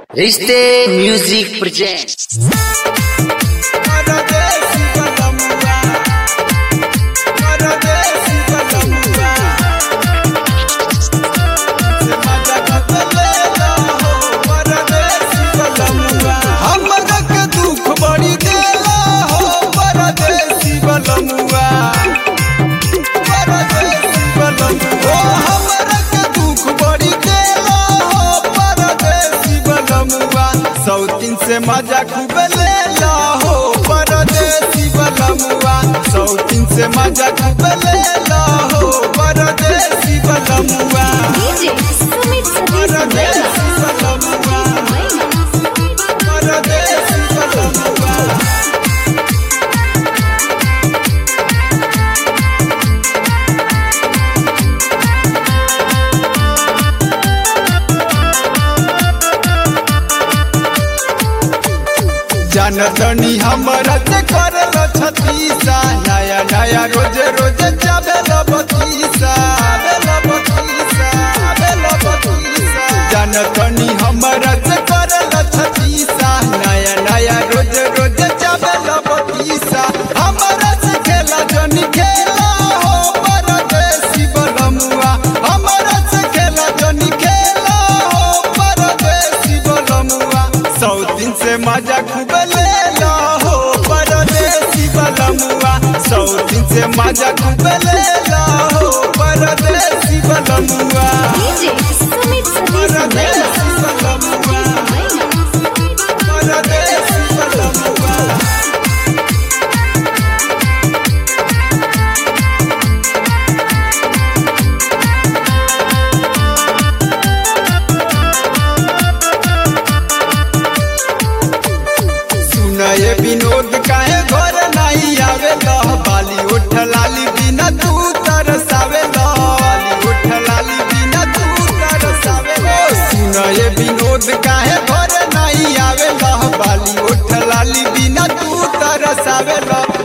रिश्ते music present सौतीन से मजा खूब ले ला हो परदेसी बलमुआ सौतीन से मजा खूब ले ला हो परदेसी बलमुआ DJ Sumit Sadiq परदेसी बलमुआ परदेसी बलमुआ जनतनी हमरा से करल छतीसा नया नया रोज रोज जाबेल बतीसा आबेल बतीसा आबेल बतीसा जनतनी हमरा से करल छतीसा नया नया रोज रोज जाबेल बतीसा हमरा से खेला जनी खेला हो परदेसी बलमुआ हमरा से खेला जनी खेला हो परदेसी बलमुआ सौ दिन से मजा खूब ले ला हो परदेसी बलमुआ सौ दिन से मजा खूब ले ला हो परदेसी बलमुआ DJ Sumit Sadiq परदेसी बलमुआ परदेसी बलमुआ सुनए विनोद काहे घर नहीं आवे बाली उठ लाली बिना तू तरसावे बाली उठ लाली बिना तू तरसावे सुनए विनोद काहे घर नहीं आवे बाली उठ लाली बिना तू तरसावे